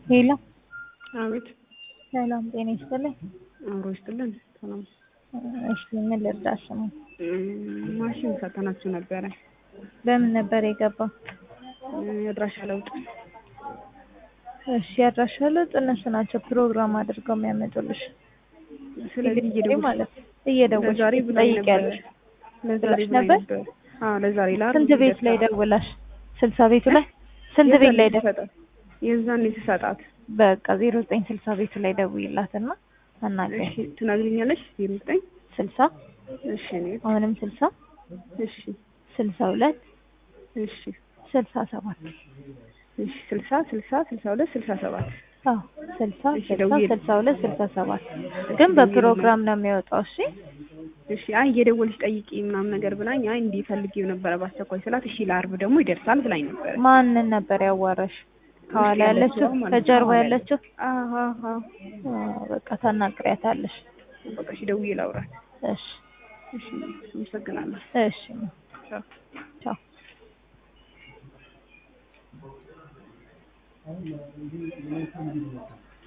ሄሎ አቤት ሰላም ጤና ይስጥልኝ። አብሮ ይስጥልን። ሰላም እሺ ምን ልርዳሽ ነው? ማሽን ፈተናችሁ ነበረ። በምን ነበር የገባው? የአድራሻ ለውጥ እሺ ያድራሻ ለውጥ እነሱ ናቸው ፕሮግራም አድርገው የሚያመጡልሽ። ስለዚህ ይሄ እየደወልሽ ማለት እየደወልሽ ለዛሬ ብላኝ ነበር። ትጠይቂያለሽ። ለዛሬ ብለሽ ብላኝ ነበር? ነበር። አዎ ለዛሬ ለአርብ ስንት ቤት ላይ ደውላሽ? ስልሳ ቤቱ ላይ ስንት ቤት ላይ ደ ደውል የዛን የተሰጣት በቃ ዜሮ ዘጠኝ ስልሳ ቤቱ ላይ ደውይላትና አናግሪኝ። እሺ ትነግሪኛለሽ? ዜሮ ዘጠኝ ስልሳ እሺ እኔ አሁንም ስልሳ እሺ ስልሳ ሁለት እሺ ስልሳ ሰባት እሺ ስልሳ ስልሳ ስልሳ ሁለት ስልሳ ሰባት አዎ ስልሳ እሺ፣ ስልሳ ደውዬ- ስልሳ ሁለት ስልሳ ሰባት ግን በፕሮግራም ነው የሚወጣው። እሺ እሺ አይ እየደወልሽ ጠይቂ ምናምን ነገር ብላኝ፣ አይ እንዲህ ፈልጌው ነበረ በአስቸኳይ ስላት፣ እሺ ለአርብ ደግሞ ይደርሳል ብላኝ ነበረ። ማንን ነበር ያዋራሽ? ከኋላ ውስጥ ያለችው ያለችው ማለት ነው። ከጀርባ ከኋላ ያለችው አዎ አዎ አ፣ በቃ ታናግሪያታለሽ። በቃ እሺ ደውዬ ላውራት። እሺ እሺ አመሰግናለሁ። እሺ ቻው። ቻው።